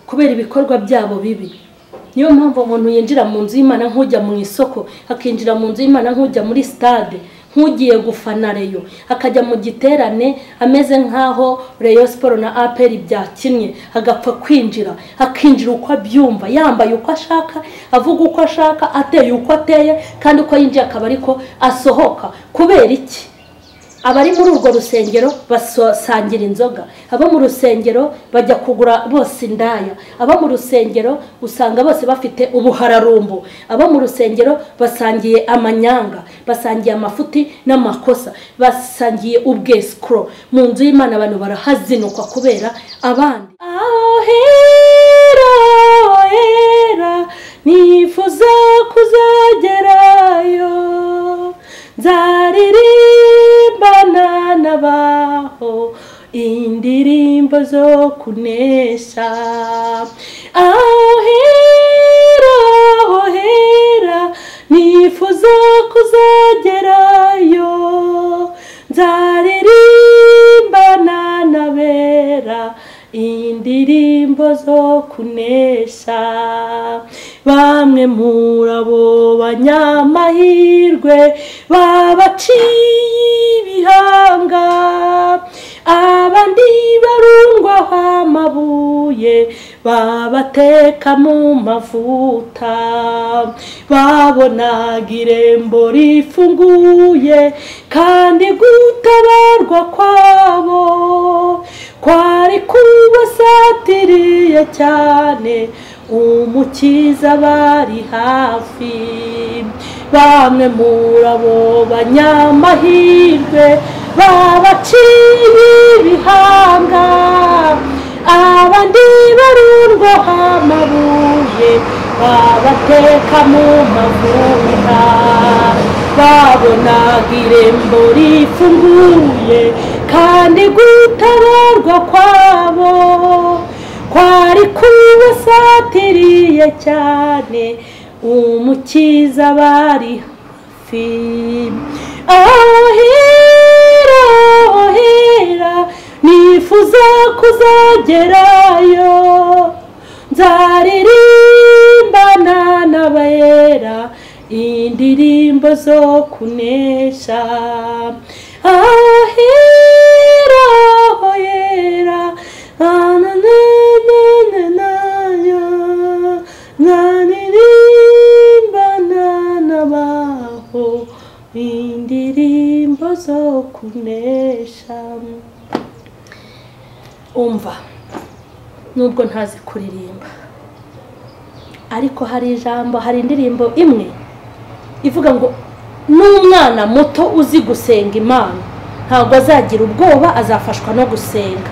kubera ibikorwa byabo bibi niyo mpamvu umuntu yinjira mu nzu y'imana nk'ujya mu isoko akinjira mu nzu y'imana nk'ujya muri sitade nk'ugiye gufana reyo akajya mu giterane ameze nk'aho reyo siporo na aperi byakinnye agapfa kwinjira akinjira uko abyumva yambaye uko ashaka avuga uko ashaka ateye uko ateye kandi uko yinjiye akaba ariko asohoka kubera iki abari muri urwo rusengero basangira inzoga abo mu rusengero bajya kugura bose indaya abo mu rusengero usanga bose bafite ubuhararumbo abo mu rusengero basangiye amanyanga basangiye amafuti n'amakosa basangiye ubwesikoro mu nzu y'imana abantu barahazinukwa kubera abandi aho hera aho hera nifuza kuzagerayo nzaririmbana n'abaho indirimbo zo kunesha aho hera aho hera nifuza kuzagerayo nzaririmbana n'abera indirimbo zo kunesha bamwe muri abo banyamahirwe babaciye ibihanga abandi barungwaho amabuye babateka mu mavuta babonaga irembo rifunguye kandi gutabarwa kwabo kwari kubasatiriye cyane umukiza bari hafi bamwe muri abo banyamahirwe babaciye ibihanga abandi barundwaho amabuye babateka mu mavuta babonaga irembo rifunguye kandi gutabarwa kwabo kwari kubasatiriye cyane umukiza bari hafi aho hera aho hera nifuza kuzagerayo nzaririmbana n'abera indirimbo zo kunesha aho hera aho hera nanirimba n'abaho indirimbo zo kunesha umva nubwo ntazi kuririmba ariko hari ijambo hari indirimbo imwe ivuga ngo n'umwana muto uzi gusenga imana ntabwo azagira ubwoba azafashwa no gusenga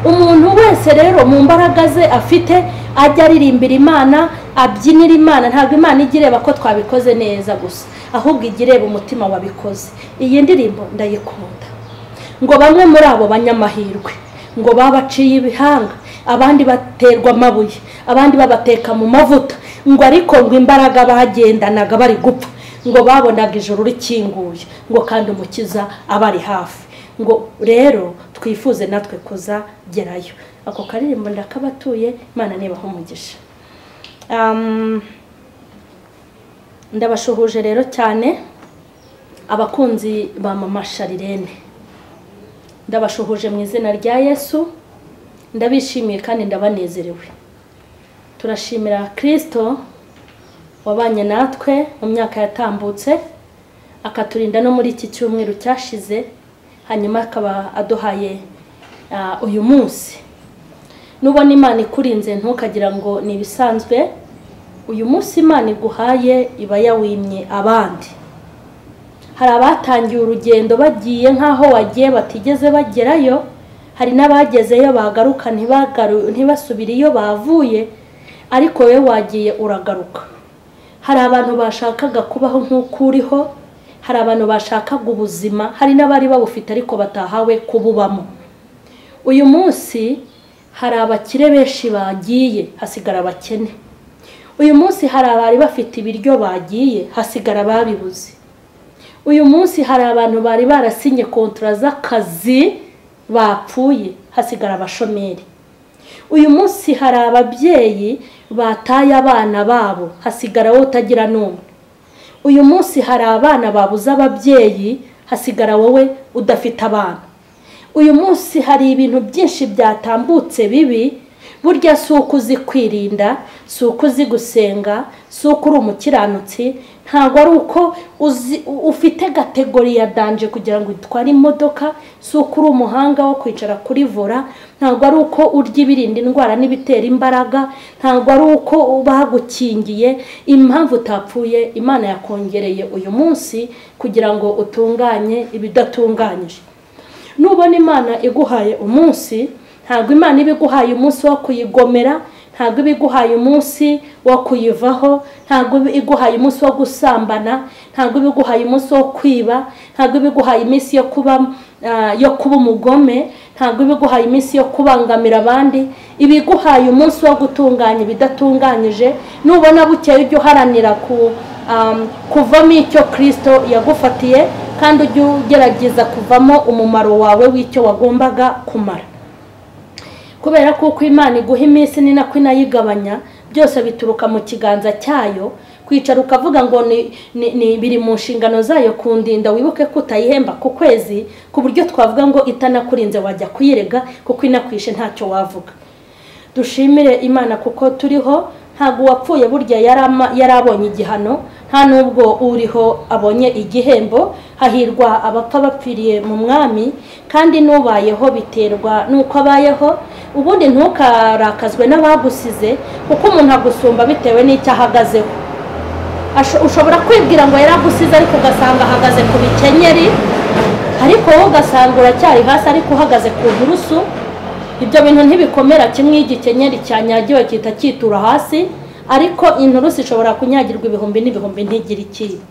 umuntu wese rero mu mbaraga ze afite ajya aririmbira imana abyinira imana ntabwo imana ijya ireba ko twabikoze neza gusa ahubwo ijya ireba umutima wabikoze iyi ndirimbo ndayikunda ngo bamwe muri abo banyamahirwe ngo babaciye ibihanga abandi baterwa amabuye abandi babateka mu mavuta ngo ariko ngo imbaraga bagendanaga bari gupfa ngo babonaga ijoro rikinguye ngo kandi umukiza abari hafi ngo rero twifuze natwe kuzagerayo ako karirimbo ndakabatuye imana nibaho umugisha ndabashuhuje rero cyane abakunzi ba mama sharirene ndabashuhuje mu izina rya yesu ndabishimiye kandi ndabanezerewe turashimira kirisito wabanye natwe mu myaka yatambutse akaturinda no muri iki cyumweru cyashize hanyuma akaba aduhaye uyu munsi nubona imana ikurinze ntukagira ngo ni ibisanzwe uyu munsi imana iguhaye iba yawimye abandi hari abatangiye urugendo bagiye nk'aho wagiye batigeze bagerayo hari n'abagezeyo bagaruka ntibasubire iyo bavuye ariko wowe wagiye uragaruka hari abantu bashakaga kubaho nk'uko uriho hari abantu bashakaga ubuzima hari n'abari babufite ariko batahawe kububamo uyu munsi hari abakire benshi bagiye hasigara abakene uyu munsi hari abari bafite ibiryo bagiye hasigara ababibuze uyu munsi hari abantu bari barasinye kontora z'akazi bapfuye hasigara abashomeri uyu munsi hari ababyeyi bataye abana babo hasigara wowe utagira n'umwe uyu munsi hari abana babuze ababyeyi hasigara wowe udafite abana uyu munsi hari ibintu byinshi byatambutse bibi burya si uko uzi kwirinda si uko uzi gusenga si uko uri umukiranutsi ntabwo ari uko ufite gategori ya danje kugira ngo utware imodoka si uko uri umuhanga wo kwicara kuri vola ntabwo ari uko urya ibirinda indwara n'ibitera imbaraga ntabwo ari uko bagukingiye impamvu utapfuye imana yakongereye uyu munsi kugira ngo utunganye ibidatunganyije nubona imana iguhaye umunsi ntabwo imana iba iguhaye umunsi wo kuyigomera ntabwo iba iguhaye umunsi wo kuyivaho ntabwo iba iguhaye umunsi wo gusambana ntabwo iba iguhaye umunsi wo kwiba ntabwo iba iguhaye iminsi yo kuba yo kuba umugome ntabwo iba iguhaye iminsi yo kubangamira abandi iba iguhaye umunsi wo gutunganya ibidatunganyije nubona bukeye ujya uharanira kuvamo icyo kirisito yagufatiye kandi ujya ugerageza kuvamo umumaro wawe w'icyo wagombaga kumara kubera ko uko imana iguha iminsi ni nako inayigabanya byose bituruka mu kiganza cyayo kwicara ukavuga ngo ni biri mu nshingano zayo kundinda wibuke ko utayihemba ku kwezi ku buryo twavuga ngo itanakurinze wajya kuyirega kuko inakwishe ntacyo wavuga dushimire imana kuko turiho ntabwo uwapfuye burya yari abonye igihano nta n'ubwo uriho abonye igihembo hahirwa abapfa bapfiriye mu mwami kandi n'ubayeho biterwa n'uko abayeho ubundi ntukarakazwe n'abagusize kuko umuntu agusumba bitewe n'icyo ahagazeho ushobora kwibwira ngo yaragusize ariko ugasanga ahagaze ku bikenyeri ariko wowe ugasanga uracyari hasi ariko uhagaze ku nturusu ibyo bintu ntibikomera kimwe iyo igikenyeri cyanyagiwe cyita cyitura hasi ariko inturusu ishobora kunyagirwa ibihumbi n'ibihumbi ntigire ikiba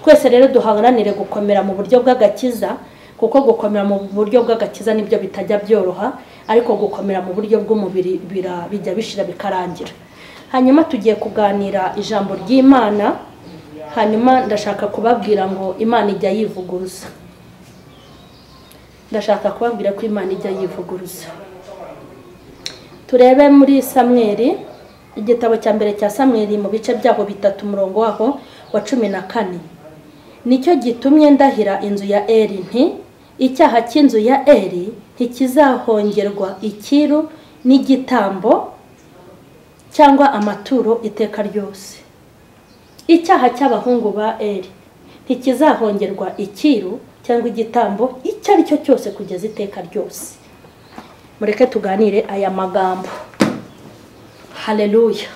twese rero duharanire gukomera mu buryo bw'agakiza kuko gukomera mu buryo bw'agakiza nibyo bitajya byoroha ariko gukomera mu buryo bw'umubiri bijya bishira bikarangira hanyuma tugiye kuganira ijambo ry'imana hanyuma ndashaka kubabwira ngo imana ijya yivuguruza ndashaka kubabwira ko imana ijya yivuguruza turebe muri samweri igitabo cya mbere cya samweri mu bice byaho bitatu umurongo waho wa cumi na kane nicyo gitumye ndahira inzu ya eri nti icyaha cy'inzu ya eri ntikizahongerwa ikiru n'igitambo cyangwa amaturo iteka ryose icyaha cy'abahungu ba eri ntikizahongerwa ikiru cyangwa igitambo icyo ari cyo cyose kugeza iteka ryose mureke tuganire aya magambo hareruya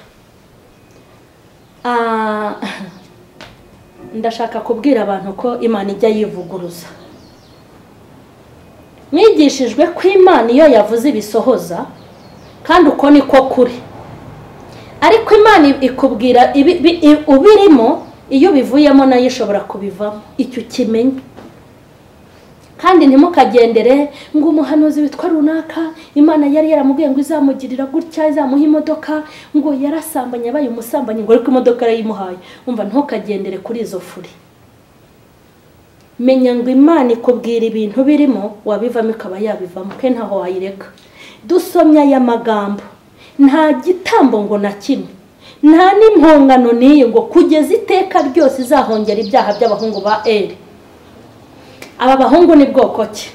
ndashaka kubwira abantu ko imana ijya yivuguruza mwigishijwe ko imana iyo yavuze ibisohoza kandi uko niko kuri ariko imana ikubwira ubirimo iyo ubivuyemo nayo ishobora kubivamo icyo ukimenye kandi ntimukagendere ngo umuhanuzi witwa runaka imana yari yaramubwiye ngo izamugirira gutya izamuha imodoka ngo yarasambanye abaye umusambanyi ngo ariko imodoka yarayimuhaye umva ntukagendere kuri izo furi menya ngo imana ikubwira ibintu birimo wabivamo ikaba yabivamo ke ntaho wayireka dusomye aya magambo nta gitambo ngo na kimwe nta n'impongano n'iyi ngo kugeza iteka ryose izahongera ibyaha by'abahungu ba eri aba bahungu ni bwoko ki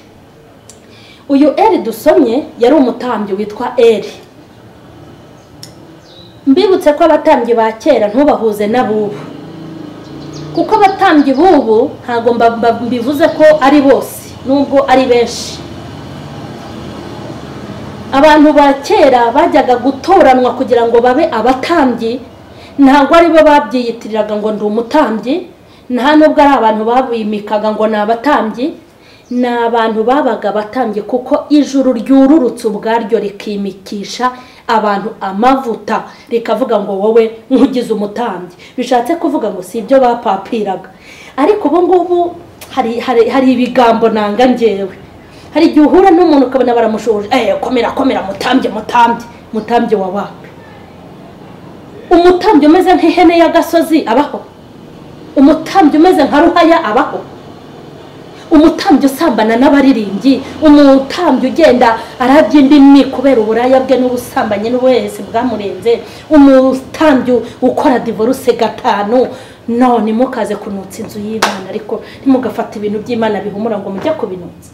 uyu eri dusomye yari umutambyi witwa eri mbibutse ko abatambyi ba kera ntubahuze n'abubu kuko abatambyi b'ubu ntabwo mbivuze ko ari bose nubwo ari benshi abantu ba kera bajyaga gutoranwa kugira ngo babe abatambyi ntabwo ari bo babyiyitiriraga ngo ndi umutambyi nta nubwo ari abantu babimikaga ngo ni abatambyi ni abantu babaga abatambye kuko ijuru ryururutse ubwaryo rikimikisha abantu amavuta rikavuga ngo wowe nkugize umutambyi bishatse kuvuga ngo si ibyo bapapiraga ariko ubu ngubu hari ibigambo nanga ngewe hari igihe uhura n'umuntu ukabona baramushoje eee komera komera mutambye mutambye mutambye wawe umutambye umeze nk'ihene y'agasozi abaho umutambyi umeze nka ruhaya abaho umutambyi usambana n'abaririmbyi umutambyi ugenda arabya indimi kubera uburaya bwe n'ubusambanyi n'ubuhehesi bwamurenze umutambyi ukora divorce gatanu none mukaze kunutsa inzu y'imana ariko ntimugafata ibintu by'imana bihumura ngo mujye kubinutsa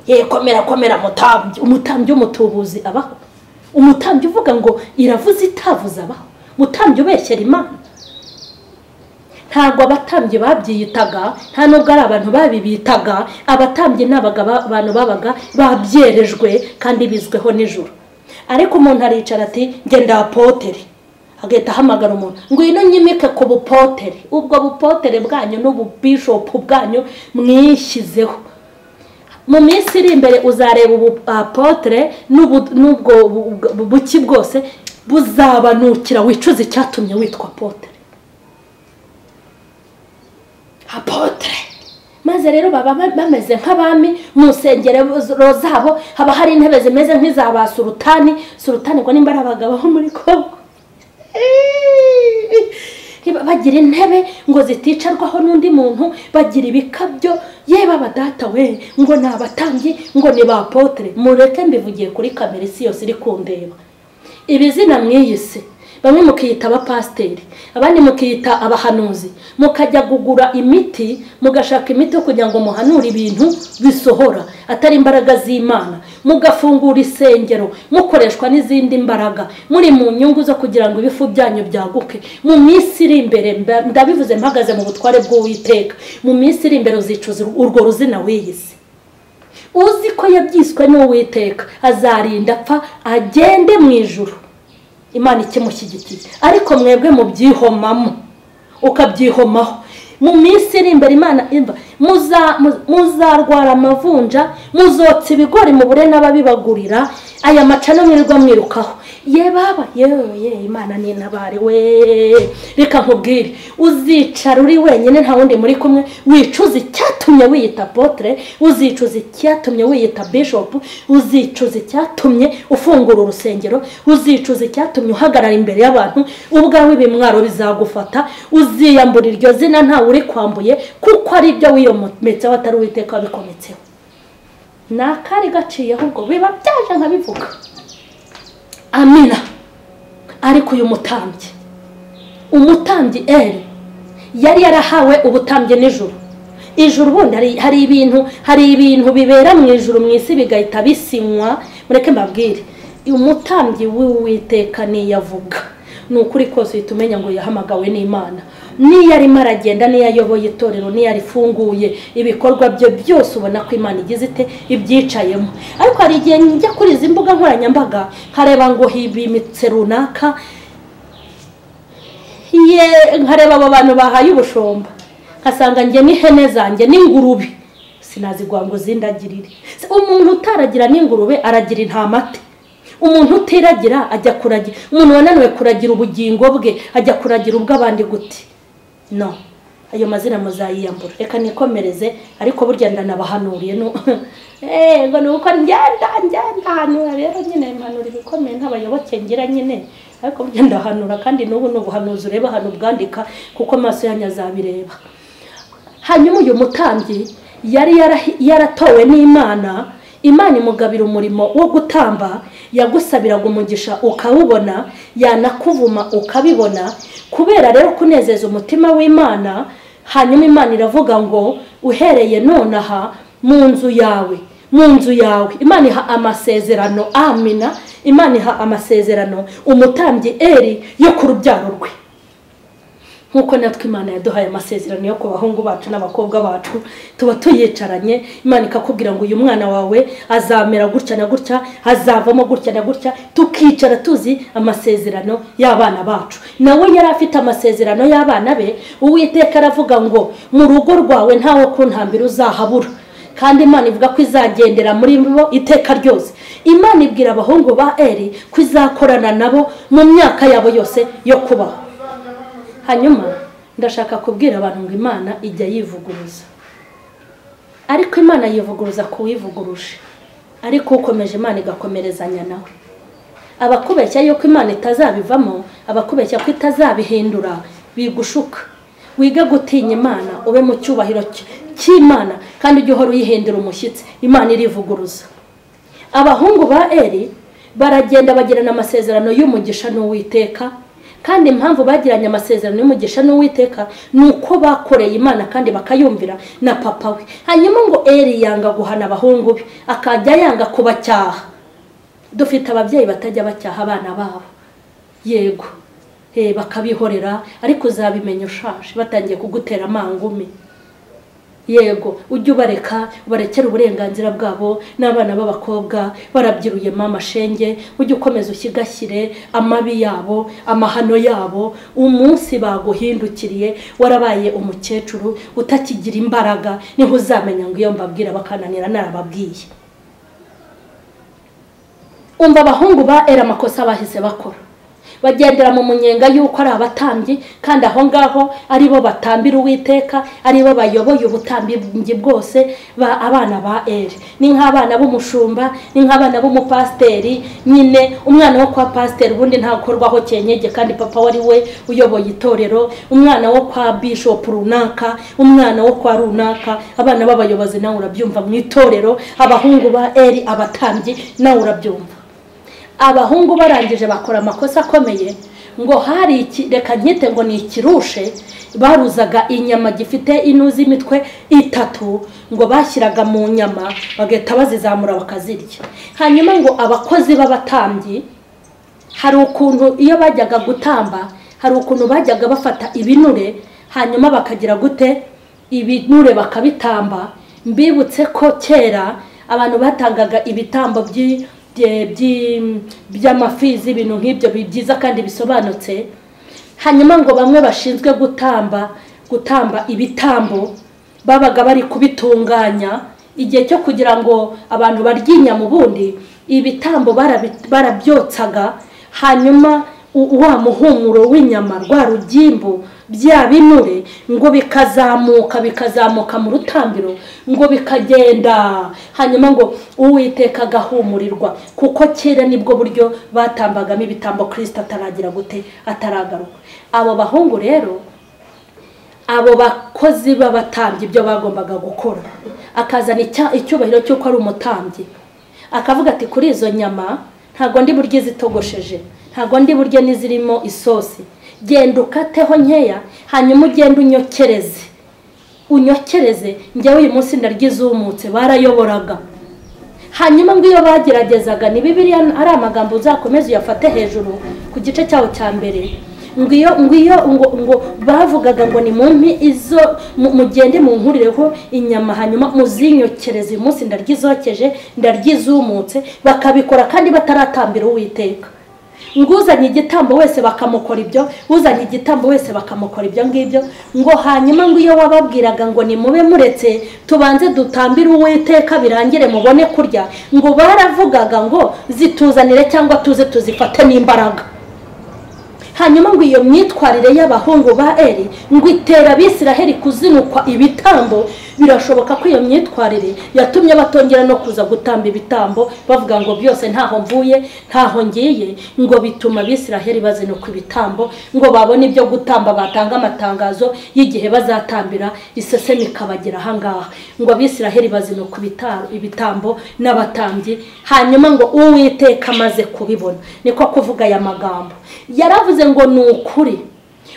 ye komera komera mutambyi umutambyi w'umutubuzi abaho umutambyi uvuga ngo iravuze itavuze abaho umutambyi ubeshyera imana ntabwo abatambyi babyiyitaga nta nubwo ari abantu babibitaga abatambyi ni abantu babaga babyerejwe kandi bizweho nijoro ariko umuntu aricara ati ngenda apotere agahita ahamagara umuntu ngwino nyimike ku bupotere ubwo bupotere bwanyu n'ububishopu bwanyu mwishyizeho mu minsi iri imbere uzareba ubupotere n'ubwo buki bwose buzabanukira wicuza icyatumye witwa potere apotere maze rero baba bameze nk'abami mu nsengero zabo haba hari intebe zimeze nk'iza ba surutani surutani ngo nimba ari abagabo bo muri kongo bagira intebe ngo ziticarwaho n'undi muntu bagira ibikabyo yewe abadata we ngo ni abatambyi ngo ni ba potere mureke mbivugiye kuri kamera isi yose iri kundeba ibizina mwiyise bamwe mukiyita abapasiteri abandi mukiyita abahanuzi mukajya kugura imiti mugashaka imiti yo kugira ngo muhanure ibintu bisohora atari imbaraga z'imana mugafungura isengero mukoreshwa n'izindi mbaraga muri mu nyungu zo kugira ngo ibifu byanyu byaguke mu minsi iri imbere ndabivuze mpagaze mu butware bw'uwiteka mu minsi iri imbere uzicuza urwo ruzina wiyise uzi ko yabyiswe n'uwiteka azarinda apfa agende mu ijoro imana ikimushyigikiye ariko mwebwe mubyihomamo ukabyihomaho mu minsi iri imbere imana imva muzarwara amavunja muzotsa ibigori mu bure n'ababibagurira aya macana mwirirwa mwirukaho ye baba yewe imana ni intabare we reka nkubwire uzicara uri wenyine nta wundi muri kumwe wicuza icyatumye wiyita potere uzicuza icyatumye wiyita bishopu uzicuza icyatumye ufungura urusengero uzicuza icyatumye uhagarara imbere y'abantu ubwawe ibimwaro bizagufata uziyambura iryo zina ntawe uri kwambuye kuko ari ibyo wiyometseho atari uwiteka wabikometseho ni akari gaciyeho ubwo biba byaje nkabivuga amina ariko uyu mutambyi umutambyi eri yari yarahawe ubutambyi nijoro ijoro ubundi hari ibintu hari ibintu bibera mu ijoro mu isi bigahita bisinywa mureke mbabwire umutambyi w'uwiteka niyavuga ni ukuri kose uhita umenya ngo yahamagawe n'imana niyo arimo aragenda niyo ayoboye itorero niyo arifunguye ibikorwa bye byose ubona ko imana igize ite ibyicayemo ariko hari igihe njya kuri izi mbuga nkoranyambaga nkareba ngo hibimitse runaka nkareba abo bantu bahaye ubushomba nkasanga njye n'ihene zanjye n'ingurube sinazigwa ngo zindagirire umuntu utaragira n'ingurube aragira intamate umuntu utiragira ajya kuragira umuntu wananiwe kuragira ubugingo bwe ajya kuragira ubw'abandi guti no ayo mazina muzayiyambura reka nikomereze ariko burya ndanabahanuriye ngo ni uko njyenda njyenda hanura rero nyine impanuro ibikomeye nk'abayoboke ngira nyine ariko burya ndahanura kandi n'ubu ni ubuhanuzi ureba ahantu bwandika kuko amaso yanyu azabireba hanyuma uyu mutambyi yari yaratowe n'imana imana imugabira umurimo wo gutamba yagusabiraga umugisha ukawubona yanakuvuma ukabibona kubera rero kunezeza umutima w'imana hanyuma imana iravuga ngo uhereye nonaha mu nzu yawe mu nzu yawe imana iha amasezerano amina imana iha amasezerano umutambyi eri yo ku rubyaro rwe nk'uko natwe imana yaduhaye amasezerano yo ku bahungu bacu n'abakobwa bacu tuba tuyicaranye imana ikakubwira ngo uyu mwana wawe azamera gutya na gutya azavamo gutya na gutya tukicara tuzi amasezerano y'abana bacu nawe yari afite amasezerano y'abana be uwiteka aravuga ngo mu rugo rwawe ntawe ku ntambiro uzahabura kandi imana ivuga ko izagendera muri bo iteka ryose imana ibwira abahungu ba eri ko izakorana nabo mu myaka yabo yose yo kubaho hanyuma ndashaka kubwira abantu ngo imana ijya yivuguruza ariko imana yivuguruza ku wivuguruje ariko ukomeje imana igakomerezanya nawe abakubeshya yuko imana itazabivamo abakubeshya ko itazabihindura bigushuka wige gutinya imana ube mu cyubahiro cy'imana kandi ujye uhora uyihendera umushyitsi imana irivuguruza abahungu ba eri baragenda bagirana amasezerano y'umugisha n'uwiteka kandi impamvu bagiranye amasezerano y'umugisha n'uwiteka ni uko bakoreye imana kandi bakayumvira na papa we hanyuma ngo eri yanga guhana abahungu be akajya yanga kubacyaha dufite ababyeyi batajya bacyaha abana babo yego bakabihorera ariko uzabimenya ushaje batangiye kugutera amangumi yego ujye ubareka ubarekere uburenganzira bwabo n'abana b'abakobwa barabyiruye mama shenge ujye ukomeza ushyigashyire amabi yabo amahano yabo umunsi baguhindukiriye warabaye umukecuru utakigira imbaraga niho uzamenya ngo iyo mbabwira bakananira narababwiye umva abahungu ba era amakosa bahise bakora bagendera mu munyenga y'uko ari abatambyi kandi aho ngaho ari bo batambira uwiteka ari bo bayoboye ubutambyi bwose abana ba eri ni nk'abana b'umushumba ni nk'abana b'umupasiteri nyine umwana wo kwa pasiteri ubundi ntakorwaho cyenyege kandi papa wari we uyoboye itorero umwana wo kwa bishopu runaka umwana wo kwa runaka abana b'abayobozi nawe urabyumva mu itorero abahungu ba eri abatambyi nawe urabyumva abahungu barangije bakora amakosa akomeye ngo hari reka nkite ngo ni ikirushe baruzaga inyama gifite inu z'imitwe itatu ngo bashyiraga mu nyama bagahita bazizamura bakazirya hanyuma ngo abakozi b'abatambyi hari ukuntu iyo bajyaga gutamba hari ukuntu bajyaga bafata ibinure hanyuma bakagira gute ibinure bakabitamba mbibutse ko kera abantu batangaga ibitambo by'i by'amafi z'ibintu nk'ibyo byiza kandi bisobanutse hanyuma ngo bamwe bashinzwe gutamba gutamba ibitambo babaga bari kubitunganya igihe cyo kugira ngo abantu baryinya mu bundi ibitambo barabyotsaga hanyuma wa muhumuro w'inyama rwa rugimbu bya binure ngo bikazamuka bikazamuka mu rutambiro ngo bikagenda hanyuma ngo uwiteka agahumurirwa kuko kera nibwo buryo batambagamo ibitambo kirisita ataragira gute ataragaruka abo bahungu rero abo bakozi b'abatambyi ibyo bagombaga gukora akazana icyubahiro cy'uko ari umutambyi akavuga ati kuri izo nyama ntabwo ndi buryo izitogosheje ntabwo ndi buryo n'izirimo isosi genda ukateho nkeya hanyuma ugende unyokereze unyokereze njyewe uyu munsi ndaryo izumutse barayoboraga hanyuma ngo iyo bageragezaga ni bibiriya ari amagambo uzakomeza uyafate hejuru ku gice cyawo cya mbere ngo iyo ngo iyo ngo ngo bavugaga ngo ni mumpi izo mugende mu nkurireho inyama hanyuma muzinyokereze uyu munsi ndaryo izokeje ndaryo izumutse bakabikora kandi bataratambira uwiteka ngo uzanye igitambo wese bakamukora ibyo uzanye igitambo wese bakamukora ibyo ngibyo ngo hanyuma ngo iyo wababwiraga ngo ni mube muretse tubanze dutambire uwiteka birangire mubone kurya ngo baravugaga ngo zituzanire cyangwa tuze tuzifate n'imbaraga hanyuma ngo iyo myitwarire y'abahungu ba eri ngo itera abisiraheli kuzinukwa ibitambo birashoboka ko iyo myitwarire yatumye batongera no kuza gutamba ibitambo bavuga ngo byose ntaho mvuye ntaho ngiye ngo bituma abisiraheli bazinukwa ibitambo ngo babone ibyo gutamba batanga amatangazo y'igihe bazatambira isesemi ikabagera ahangaha ngo abisiraheli bazinukwa ibitambo n'abatambyi hanyuma ngo uwiteka amaze kubibona niko kuvuga aya magambo yaravuze ngo ni ukuri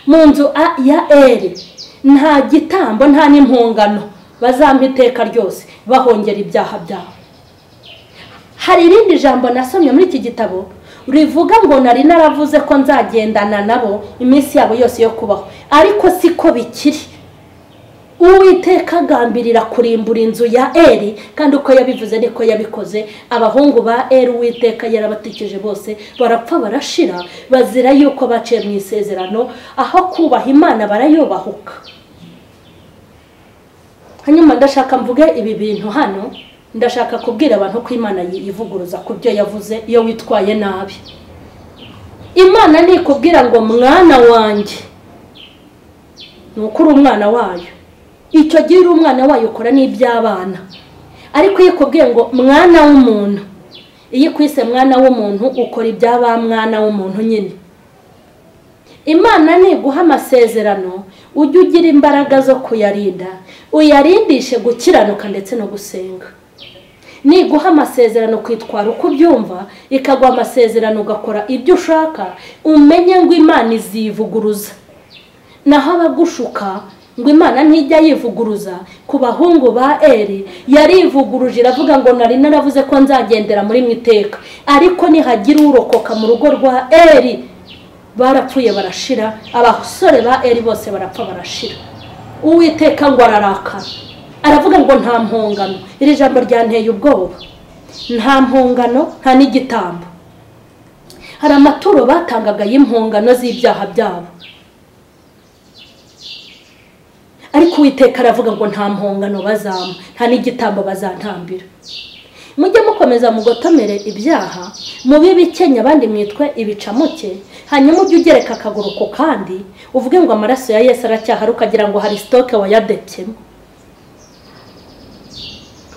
mu nzu ya eri nta gitambo nta n'impungano bazampa iteka ryose bahongera ibyaha byabo hari irindi jambo nasomye muri iki gitabo rivuga ngo nari naravuze ko nzagendana nabo iminsi yabo yose yo kubaho ariko siko bikiri uwiteka agambirira kurimbura inzu ya eri kandi uko yabivuze niko yabikoze abahungu ba eri uwiteka yarabatikije bose barapfa barashira bazira yuko baciye mu isezerano aho kubaha imana barayobahuka hanyuma ndashaka mvuge ibi bintu hano ndashaka kubwira abantu ko imana yivuguruza ku byo yavuze iyo witwaye nabi imana nikubwira ngo mwana wanjye ni uko uri umwana wayo icyo gihe uri umwana wayo ukora n'iby'abana ariko iyo ikubwiye ngo mwana w'umuntu iyo ikwise mwana w'umuntu ukora iby'aba mwana w'umuntu nyine imana niguha amasezerano ujye ugira imbaraga zo kuyarinda uyarindishe gukiranuka ndetse no gusenga niguha amasezerano kwitwara uko ubyumva ikaguha amasezerano ugakora ibyo ushaka umenye ngo imana izivuguruza naho abagushuka ngo imana ntijya yivuguruza ku bahungu ba eri yarivuguruje iravuga ngo nari naravuze ko nzagendera muri mu iteka ariko nihagira urokoka mu rugo rwa eri barapfuye barashira abasore ba eri bose barapfa barashira uwiteka ngo ararakara aravuga ngo nta mpungano iri jambo ryanteye ubwoba nta mpungano nta n'igitambo hari amaturo batangaga y'impungano z'ibyaha byabo ariko uwiteka aravuga ngo nta mpungano bazampa nta n'igitambo bazantambira mujye mukomeza mugotomere ibyaha mube bikenya abandi mwitwe ibicamuke hanyuma ujye ugereka akaguru ku kandi uvuge ngo amaraso ya Yesu aracyahari ukagira ngo hari sitoke wayadebyemo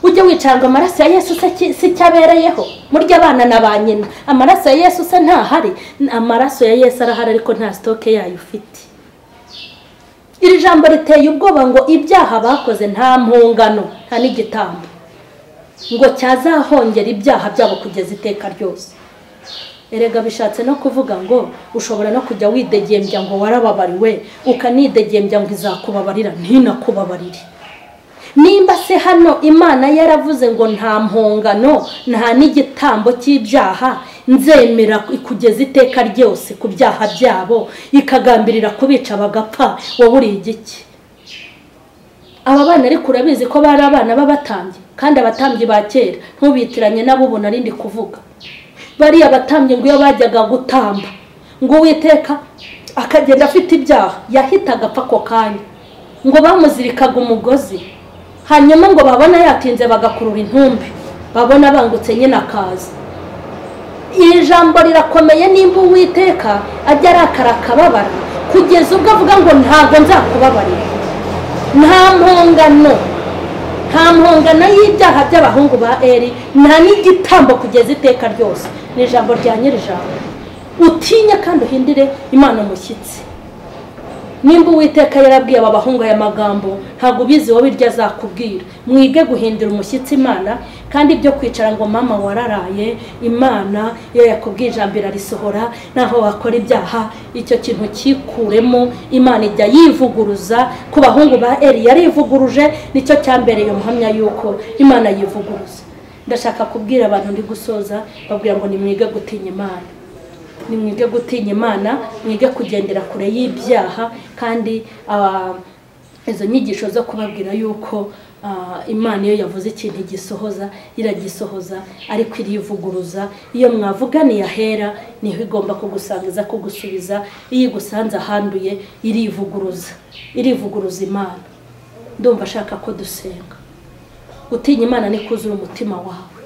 ujye wicara ngo amaraso ya Yesu si cyo abereyeho murya abana na ba nyina amaraso ya Yesu se ntahari amaraso ya Yesu arahari ariko nta sitoke yayo ufite iri jambo riteye ubwoba ngo ibyaha bakoze nta mpungano nta n'igitambo ngo cyazahongera ibyaha byabo kugeza iteka ryose erega bishatse no kuvuga ngo ushobora no kujya widegembya ngo warababariwe ukanidegembya ngo izakubabarira ntinakubabarire nimba se hano imana yaravuze ngo nta mpungano nta n'igitambo cy'ibyaha nzemera kugeza iteka ryose ku byaha byabo ikagambirira kubica bagapfa wowe uri igiki aba bana ariko urabizi ko bari abana b'abatambyi kandi abatambyi ba kera ntubitiranye nabo ubu narindi kuvuga bariya abatambyi ngo iyo bajyaga gutamba ngo uwiteka akagenda afite ibyaha yahitaga apfa ako kanya ngo bamuzirikaga umugozi hanyuma ngo babona yatinze bagakurura intumbi babona bangutse nyine akaza iri jambo rirakomeye nimba uwiteka ajya arakara akababara kugeza ubwo avuga ngo ntabwo nzakubabarira nta mpungano nta mpungano y'ibyaha by'abahungu ba eri nta n'igitambo kugeza iteka ryose ni ijambo rya nyirijambo utinye kandi uhindire imana umushyitsi nimba uwiteka yarabwiye aba bahungu aya magambo ntabwo ubizi wowe iryo azakubwira mwige guhindura umushyitsi imana kandi ibyo kwicara ngo mama wararaye imana iyo yakubwiye ijambo irarisohora naho wakora ibyaha icyo kintu cyikuremo imana ijya yivuguruza ku bahungu ba eri yarivuguruje nicyo cyambereye umuhamya yuko imana yivuguruza ndashaka kubwira abantu ndi gusoza babwira ngo nimwige gutinya imana ni mwige gutinya imana mwige kugendera kure y'ibyaha kandi izo nyigisho zo kubabwira yuko imana iyo yavuze ikintu igisohoza iragisohoza ariko irivuguruza iyo mwavuganiye ahera niho igomba kugusangiza kugusubiza iyo igusanze ahanduye irivuguruza irivuguruza imana ndumva ashaka ko dusenga gutinya imana ni kuzura umutima wawe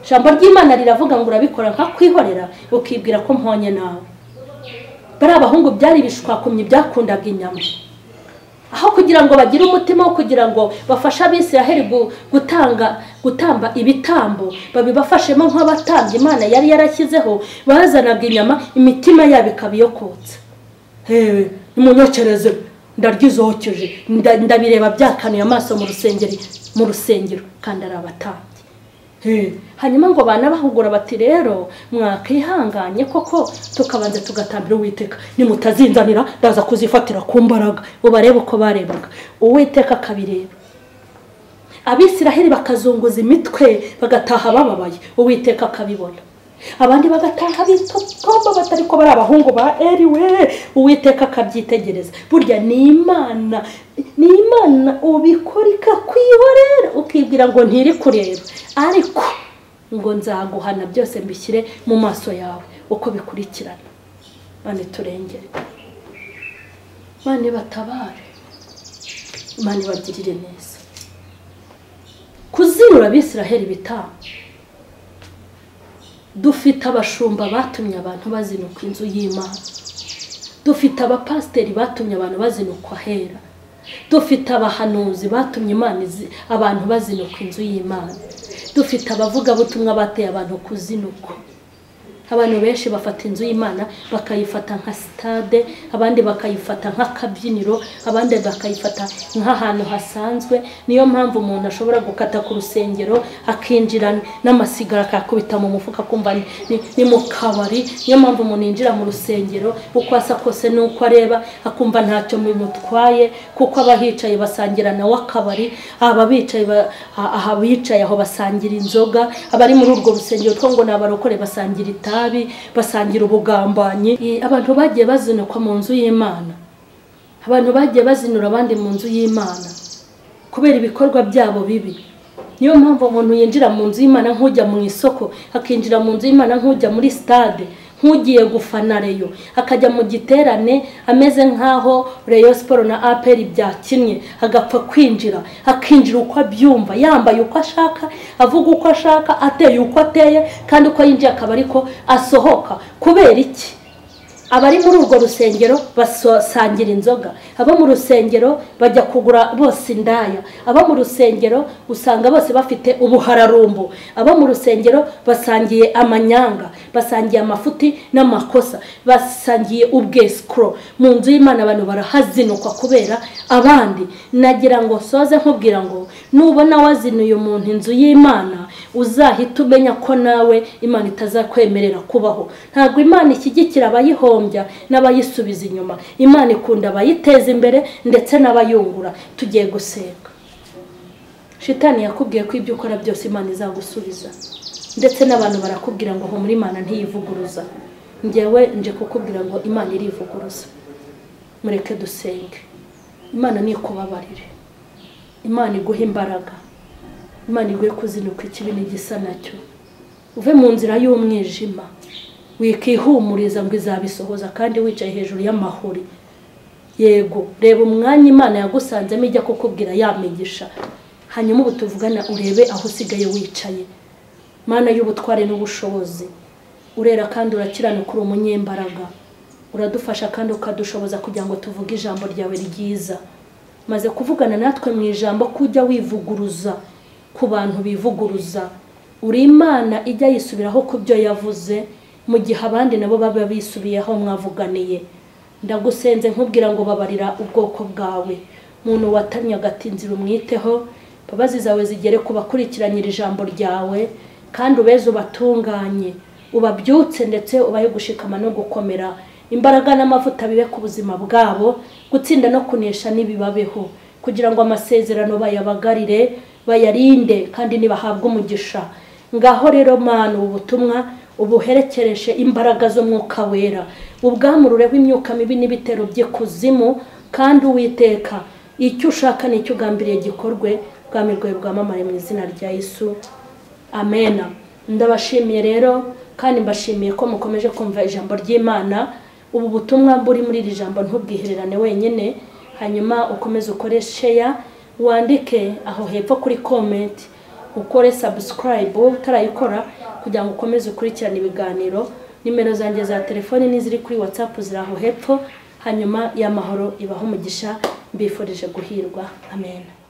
ijambo ry'imana riravuga ngo urabikora nkakwihorera ukibwira ko mponye nawe bari abahungu byari ibishwakumye byakundaga inyama aho kugira ngo bagire umutima wo kugira ngo bafashe abisiraheli gutanga gutamba ibitambo babibafashemo nk'abatambyi imana yari yarashyizeho bazanaga inyama imitima yabo ikaba iyokotsa hehe nimunyokereze ndaryizokeje ndabireba byakanuye amaso mu rusengero mu rusengero kandi ari abatambyi hanyuma ngo banabahugura bati rero mwakihanganye koko tukabanza tugatambira uwiteka nimutazinzanira ndaza kuzifatira ku mbaraga ubarebe uko barebaga uwiteka akabireba abisiraheli bakazunguza imitwe bagataha bababaye uwiteka akabibona abandi bagataha bitotomba batari ko bari abahungu ba eriwe uwiteka akabyitegereza burya ni imana ni imana ubikora ikakwihorera ukibwira ngo ntiri kureba ariko ngo nzaguhana byose mbishyire mu maso yawe uko bikurikirana mane turengere mane batabare mane bagirire neza kuzinura abisiraheli bitanga dufite abashumba batumye abantu bazinukwa inzu y'imana dufite abapasiteri batumye abantu bazinukwa ahera dufite abahanuzi batumye abantu bazinukwa inzu y'imana dufite abavugabutumwa bateye abantu kuzinukwa abantu benshi bafata inzu y'imana bakayifata nka sitade abandi bakayifata nk'akabyiniro abandi bakayifata nk'ahantu hasanzwe niyo mpamvu umuntu ashobora gukata ku rusengero akinjira n'amasigara akakubita mu mufuka akumva ni- ni- ni mu kabari niyo mpamvu umuntu yinjira mu rusengero uko asa kose n'uko areba akumva ntacyo bimutwaye kuko aba hicaye basangira nawe akabari aba bicaye ba- a- aha bicaye aho basangira inzoga abari muri urwo rusengero two ngo ni abarokore basangira itabi basangira ubugambanyi I- abantu bagiye bazinukwa mu nzu y'imana abantu bagiye bazinura abandi mu nzu y'imana kubera ibikorwa byabo bibi niyo mpamvu umuntu yinjira mu nzu y'imana nk'ujya mu isoko akinjira mu nzu y'imana nk'ujya muri sitade nk'ugiye gufana reyo akajya mu giterane ameze nk'aho reyo siporo na aperi byakinnye agapfa kwinjira akinjira uko abyumva yambaye uko ashaka avuga uko ashaka ateye uko ateye kandi uko yinjiye akaba ariko asohoka kubera iki abari muri urwo rusengero basangira inzoga abo mu rusengero bajya kugura bose indaya abo mu rusengero usanga bose bafite ubuhararumbo abo mu rusengero basangiye amanyanga basangiye amafuti n'amakosa basangiye ubwesikoro mu nzu y'imana abantu barahazinukwa kubera abandi nagira ngo soze nkubwira ngo nubona wazinuye umuntu inzu y'imana uzahita umenya ko nawe imana itazakwemerera kubaho ntabwo imana ishyigikira abayihombya n'abayisubiza inyuma imana ikunda abayiteza imbere ndetse n'abayungura tugiye gusenga shitani yakubwiye ko ibyo ukora byose imana izagusubiza ndetse n'abantu barakubwira ngo aho muri imana ntiyivuguruza ngewe nje kukubwira ngo imana irivuguruza mureke dusenge imana nikubabarire imana iguhe imbaraga imana iguhe kuzinuka ikibi n'igisa nacyo uve mu nzira y'umwijima wikihumuriza ngo izabisohoza kandi wicaye hejuru y'amahuri yego reba umwanya imana yagusanzemo ijya kukubwira yamigisha hanyuma ubu tuvugana urebe aho usigaye wicaye mana y'ubutware n'ubushobozi urera kandi urakiranuka uri umunyembaraga uradufasha kandi ukadushoboza kugira ngo tuvuge ijambo ryawe ryiza maze kuvugana natwe mu ijambo ko ujya wivuguruza ku bantu bivuguruza uri imana ijya yisubiraho ku byo yavuze mu gihe abandi nabo baba bisubiyeho mwavuganiye ndagusenze nkubwira ngo babarira ubwoko bwawe muntu watamye agati inzira umwiteho imbabazi zawe zigere ku bakurikiranyira ijambo ryawe kandi ubeze ubatunganye ubabyutse ndetse ubahe gushikama no gukomera imbaraga n'amavuta bibe ku buzima bwabo gutsinda no kunesha n'ibibabeho kugira ngo amasezerano bayabagarire bayarinde kandi nibahabwe umugisha ngaho rero mana ubu butumwa ubuherekereshe imbaraga z'umwuka wera ubwamurureho imyuka mibi n'ibitero by'ikuzimu kandi uwiteka icyo ushaka nicyo ugambiriye gikorwe ubwami bwawe bwamamare mu izina rya yesu amena ndabashimiye rero kandi mbashimiye ko mukomeje kumva ijambo ry'imana ubu butumwa buri muri iri jambo ntubwihererane wenyine hanyuma ukomeze ukore sheya wandike aho hepfo kuri komenti ukore sabusikarayibu utarayikora kugira ngo ukomeze ukurikirane ibiganiro nimero zanjye za telefoni n'iziri kuri watsapu ziri aho hepfo hanyuma y'amahoro ibaho umugisha mbifurije guhirwa amen